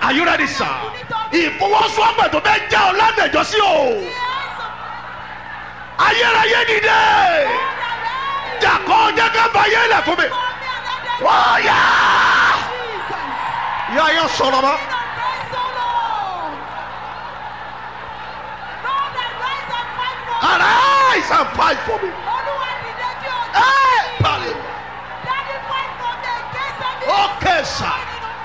are you ready sir ìfọwọ́sowọ́pọ̀ tó fẹ́ já ọ ládẹjọ́ sí o ayérayé dìde jàkọ́ jẹ́ ká fàyè lẹ̀ fún mi wọ́n yá yá yọ sọ̀rọ̀ mọ́ arise and fight for me ẹ pàlẹ́ okay sir.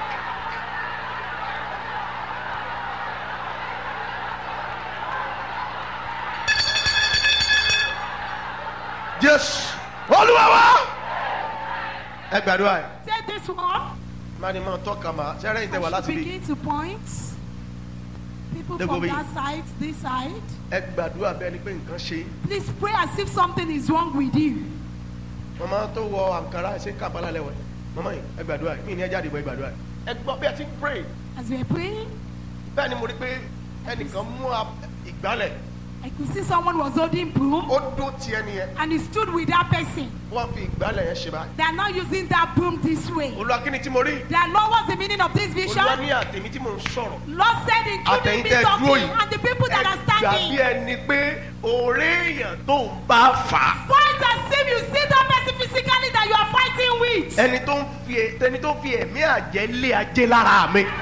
Yes. Olúwa wa. Ẹ gbàdúrà ẹ̀. Say this one. Máa ní máa tọ́ka máa ṣẹ́rẹ́ ìtẹ̀wá I láti should bí. begin to point. People They go from be- that side, this side. Ẹ gbàdúrà bẹ́ẹ̀ ni pé nǹkan ṣe. Please pray as if something is wrong with you. Màmá tó wọ àǹkárá ṣe kábàlà lẹ́wọ̀. Màmá yìí ẹ gbàdúrà yìí. Mí ni ẹ jáde bọ̀ ẹ gbàdúrà yìí. Ẹ gbọ́ bí ẹ ti ń pray. As we are praying, Bẹ́ẹ̀ ni mo rí pé ẹnìkan mú a- ìgbálẹ̀. I could see someone was holding broom Ó dún ti ẹni yẹn. and he stood with that person. Wọ́n fi ìgbálẹ̀ yẹn ṣe báyìí. They are not using that broom this way. Olúwa kí ni tí mo rí? They are not what's the meaning of this vision? Olúwa ní àtẹ̀mí tí mò ń sọ̀rọ̀. Lord said, including me Àtẹ̀yìntẹ́ dúró talking yìí. and the people that are Ẹ gbà bí standing. ẹni pé òré èèyàn tó ń bá fà á. Fight as if you see that person physically that you are fighting with. ẹni tó ń fi ẹni tó ń fi ẹ̀mí àjẹ́ lé ajé lára mi.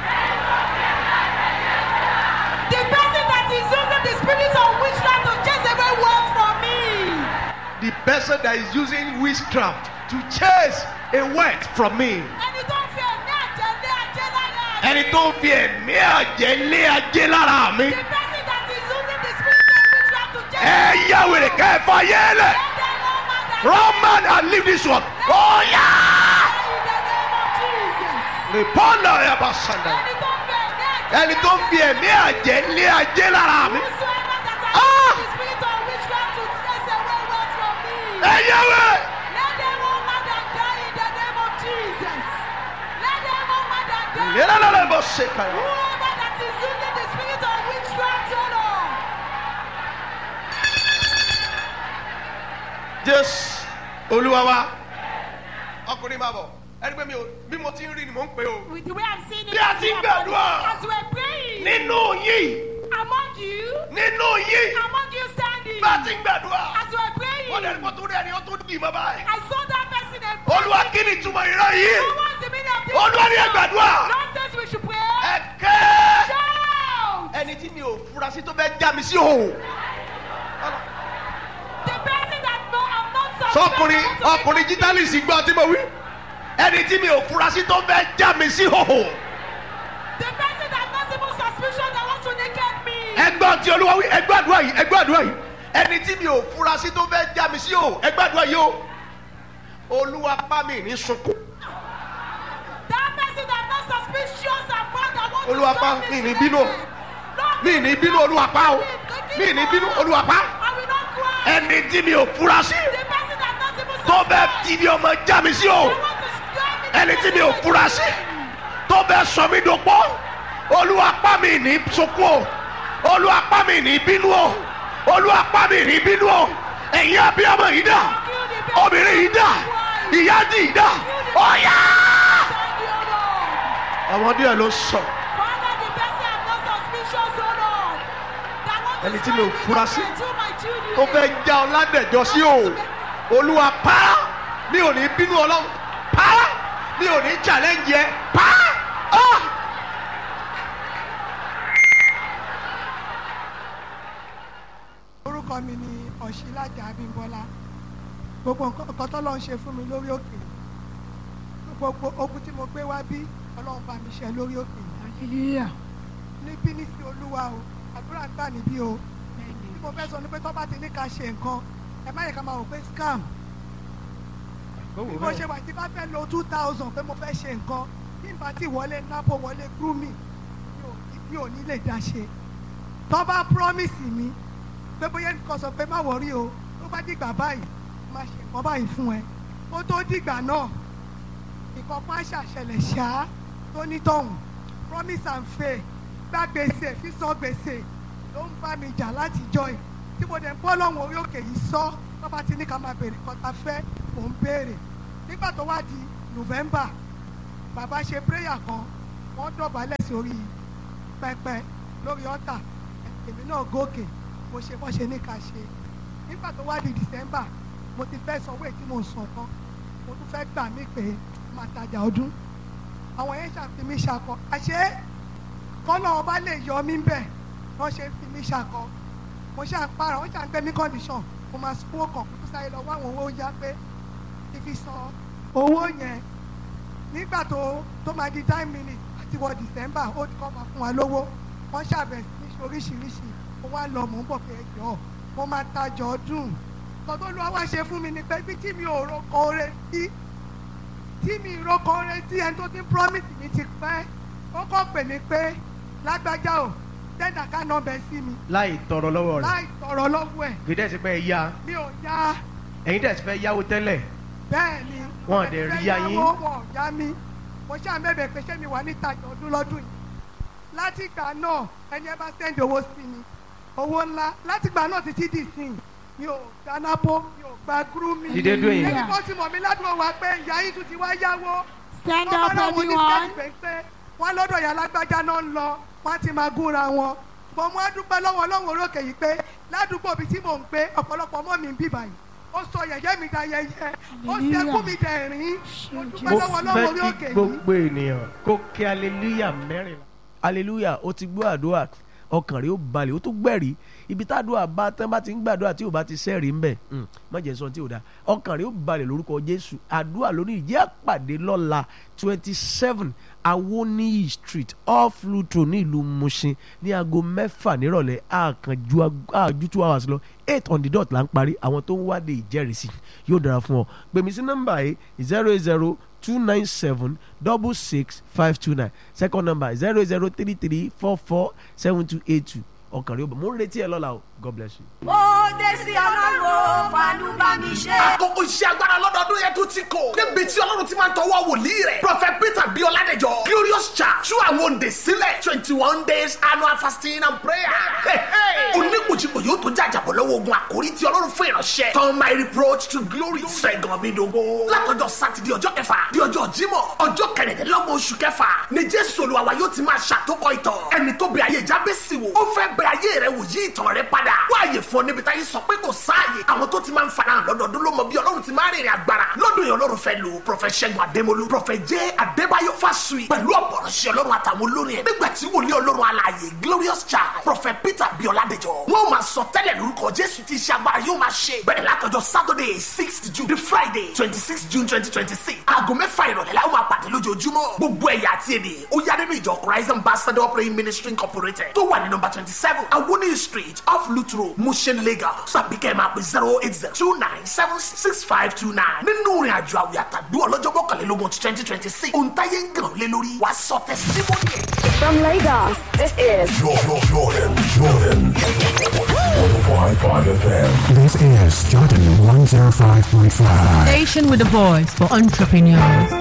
The person that is using the spirit of witchcraft to chase away work from me. the person that is using witchcraft to chase a word from me. Ẹni tó ń fi ẹ̀mí àjẹ́ lé ajé lára. ẹni tó ń fi ẹ̀mí àjẹ́ lé ajé lára mi. The person that is using the spirit of witchcraft to chase ẹ away yá wèrè ká ẹ fà yé lẹ̀. Let them know man that run man and leave this one. ó yá. in the name of Jesus. rìpọ́nà ẹ̀ bá sàndà. Ẹni tó ń fi ẹ̀mí àjẹ́ ẹni tó ń fi ẹ̀mí àjẹ́ lé ajé lára mi. Whosoever that has Ah! used the spirit of witchcraft to chase away work from me. ẹ yá wèrè. Let them all mad and die in the name of Jesus. Let them all mad and die. yẹ́nà lọ́lọ́ bó ṣe kàn yín. Whoever that is using the spirit of witchcraft, oh Lord. jésù olúwa wa ọkùnrin máa bọ̀ ẹni pé mi ò bí mo ti ń rí ni mò ń pè o. With the way I'm seeing it, Bí a ti ń gbàdúrà. as we're praying, nínú yìí among you, nínú yìí among you standing, bá a ti ń gbàdúrà as we're praying, wọ́n lẹ́nu kó tó rí ẹni ó tó dì mọ́ báyìí. I saw that person and olúwa kí ni ìtumọ̀ ìran yìí What's the meaning of this? olúwa ní ẹ gbàdúrà Lord says we should pray. ẹ kẹ́ Shout! ẹni tí mi ò fura sí tó fẹ́ já mi sí òhò. The person that no, I'm not suspect sọkùnrin want to be ọkùnrin jítálìsì gbọ́ tí mo wí ẹni tí mi ò fura sí tó fẹ́ já mi sí òhò. The person that not even suspicious that wants to naked me. ẹgbọ́n tí olúwa wí ẹgbẹ́ àdúrà yìí ẹgbẹ́ àdúrà yìí ẹni tí mi ò fura sí tó fẹ́ já mi sí òhò ẹgbẹ́ àdúrà yìí o olúwa pa mi ní sunkún. That person that not suspicious about that wants Olúwa to pa, stop mi me ní bínú o. Lord, mi ní bínú olúwa pa o mi ní bínú olúwa pa I will not cry. ẹni tí mi ò fura sí The person that not even tó fẹ́ suspect ti bí ọmọ já mi sí òhò. that want to scare me. ẹni tí mi ò fura sí tó bẹ sọ mí dopọ olúwa pa mi ní sunkún o olúwa pa mi ní bínú o olúwa pa mi ní bínú o ẹ̀yin abiyamọ yìí dà obìnrin yìí dà ìyá dì yìí dà ọ̀yà. Thank you, Lord. àwọn díẹ̀ ló sọ Father, the person I'm not suspicious, oh Lord. That want to Ẹni tí mi ò scare me fura from sí. my- to my children. tó fẹ́ já ọ ládẹ̀jọ́ sí o olúwa pa mi ò ní bínú ọlọ́run pa mi ò ní challenge yẹ pa. Ah! orúkọ mi ni ọ̀ṣílájà abímbọ́lá gbogbo nǹkan tó lọ́n ṣe fún mi lórí òkè gbogbo ogun tí mo gbé wá bí ọlọ́run bá mi ṣe lórí òkè Hallelujah. níbí ní sí olúwa o àdúrà ń gbà níbí o tí mo fẹ́ sọ ni pé tó bá ti ní ká ṣe nǹkan ẹ má yẹ ká máa wò pé scam bí mo ṣe wà tí bá fẹ́ lo two thousand pé mo fẹ́ ṣe nǹkan bí n bá ti wọlé napo wọlé grooming mi ò ní- mi ò ní lè dá ṣe tó bá promise mi pé bóyá nǹkan sọ pé má wọrí o tó bá dìgbà báyìí má ṣe nǹkan báyìí fún ẹ kó tó dìgbà náà nǹkan kan á ṣàṣẹlẹ̀ ṣá tó nítọ̀hún promise and fail gba gbèsè fi san gbèsè ló ń bá mi jà láti jọ ẹ̀ tí mo dẹ̀ ń bọ́ lọ́hùn orí òkè yìí sọ tó bá ti ní ká máa béèrè kan ta fẹ́ mò ń béèrè nígbà tó wá di november bàbá ṣe prayer kan wọ́n dọ̀bálẹ̀ sórí pẹpẹ lórí ọ̀tà èmi náà gòkè mo ṣe bọ́ ṣe ní ká ṣe nígbà tó wá di december mo ti fẹ́ sanwó èyí tí mo sàn tán mo tún fẹ́ gbà mí pé máa tajà ọdún àwọn yẹn ṣàfi mí ṣakọ àṣé kọ́nà ọba lè yọ mí bẹ̀ wọ́n ṣe fi mí ṣakọ mo ṣáà ń para wọ́n ṣáà ń gbé mí condition mo máa sanwó kan kó sáré lọ wá àwọn owó yá pé kí fi san owó yẹn nígbà tó tó máa di nine minutes àti wọ december ó ti kọ́ máa fún wa lówó wọ́n ṣàbẹ̀ sí ní oríṣiríṣi mo wá lọ mò ń bọ̀ pé ẹjọ́ mo máa tajà ọdún tọ́tọ́ ló wá ṣe fún mi ni pé bí tí mi ò roko ore sí tí mi ì roko ore sí ẹni tó ti promise mi ti pẹ́ ó kọ́ pè mí pé lágbájá o tẹ́nà ká nọ́ọ̀bẹ sí mi láì tọrọ lọ́wọ́ rẹ̀ láì tọ̀rọ̀ lọ́wọ́ ẹ̀ kì í dẹ̀ sí pé ẹ yá mi ò yá ẹ̀yin dẹ̀ sí fẹ́ yáwó tẹ́lẹ̀ bẹ́ẹ̀ ni Wọn ò dẹ̀ rí yá yín. wọn ò yá mi mo ṣáà mẹ́bẹ̀ẹ́ pé ṣé mi wà níta ọdún lọ́dún yìí láti ìgbà náà ẹni ẹ bá sẹ́ndì owó sí mi owó ńlá láti ìgbà náà títí dì sí mi ò gba nápó mi ò gba gúrúmì Dìde dúró yìí. ẹni kan ti mọ̀ mí ládùúgbò wa pé ìyá yín tún ti wá yáwó Stand Wọ́n up, bá láwọn anyone. oníṣẹ́ pé wọ́n lọ́dọ̀ ìyá lágbájá náà ń lọ wọ́n á ti máa gúnra wọn mo mú adúpẹ́ lọ́wọ́ ọlọ́run orókè yìí pé ládùúgbò bíi tí mò ń gbé ọ̀pọ̀lọpọ̀ mọ́ mi ń bì báyìí ó sọ yẹ̀yẹ́ mi da yẹyẹ ó sẹ́kù mi dẹ̀ rín mo dúpẹ́ mo lọ́wọ́ ọlọ́run fẹ́ orí kí òkè yìí. gbogbo ènìyàn kó kí aleluya mẹ́rin. aleluya ó ti gbọ́ àdúrà ọkàn rẹ̀ ó balẹ̀ ó tún gbẹ̀rí ibi tádùá bá tán bá ti ń gbàdúrà tí ò bá ti sẹ́rìí ńbẹ̀ má jẹ́ sọ tí ò dáa ọkàn rẹ̀ ó balẹ̀ lórúkọ jésù àdúrà lónìí ìjẹ́ àpàdé lọ́la twenty seven awoniyi street off lutro ní ìlú mushin ní aago mẹ́fà nírọ̀lẹ́ àkànjú àjú two hours lọ eight on the dot là ń parí àwọn tó ń wádìí ìjẹ́rìísí yóò dára fún ọ gbèmí sí nọ́mbà yìí zero eight zero two nine seven double six five two nine second number zero zero three three four four seven two eight two ọkàn rẹ ó bọ̀ mo ń retí ẹ lọ́la o god bless you. ó dé sí ọlọ́run fàánú bá mi ṣe. àkókò iṣẹ́ agbára lọ́dọọdún yẹn tó ti kò. níbi tí ọlọ́run ti máa ń tọwọ́ wòlíì rẹ̀. prophet peter bí ọládẹjọ glorious church tú àwọn òǹdè sílẹ̀ twenty one days annual fasting and prayer. oníkùjìkù yóò tó jàjàbọ̀ lọ́wọ́ ogun àkórí tí ọlọ́run fún ìránṣẹ́. turn my reproach to glory. sẹ́gun mi dogo. látọjọ́ sátidé ọjọ́ kẹfà di ọjọ́ jímọ̀ ọjọ́ kẹrìndínlọ́gbọ̀n oṣù kẹfà ni jésù olúwa yóò ti máa ṣàtòkọ ìtàn. ẹni tó bẹ ayé jábẹ́sì wò ó fẹ́ bẹ ayé rẹ wò yí ìtàn rẹ padà. wáyé fún ọ níbi táyé sọ pé kò sáàyè. àwọn tó ti máa ń farahàn lọ́dọọdún ló mọ bí ọlọ́run ti máa rìnrìn agbára. lọ́dún yẹn ọlọ́run fẹ́ lò prọfẹ̀ ṣẹ́gun adémolú prọfẹ̀ jẹ́ adébáyọ̀ fásùyì pẹ̀lú ọ̀pọ̀rọ̀ṣẹ́ ọlọ́run àtàwọn olórin ẹ̀. nígbà tí wòlíì ọlọ́run alààyè glorious child prọfẹ̀ peter bíọ́ládẹjọ. wọ́n máa sọ tẹ́lẹ̀ lórúkọ jésù tí iṣẹ́ agbára yóò máa ṣe. bẹ̀rẹ̀ látọjọ́ saturday sixth june the friday twenty six june twenty twenty six. aago mẹ́fà ìrọ̀lẹ́ la ó máa pàdé lójoojúmọ́. gbogbo ẹ̀yà àti èdè ó yá nínú ìjọ christ ambassador praying ministry incorporated tó wà ní nọmba twenty seven awoni street off lutro mushin lagos tàbí kẹ́ ẹ̀ máa pè zero eight zero two nine seven six five two nine nínú ìrìn àjò àwìn àtàdúrà ọlọ́jọ́ mọ́kànlélógún ti twenty twenty six ohun táyé ń gàn lé lórí wàá sọ tẹsítímọ́nì ẹ̀. From Lagos, this is Jordan, Jordan, Jordan. 105.5 FM. This is Jordan 105.5. Station with a voice for entrepreneurs.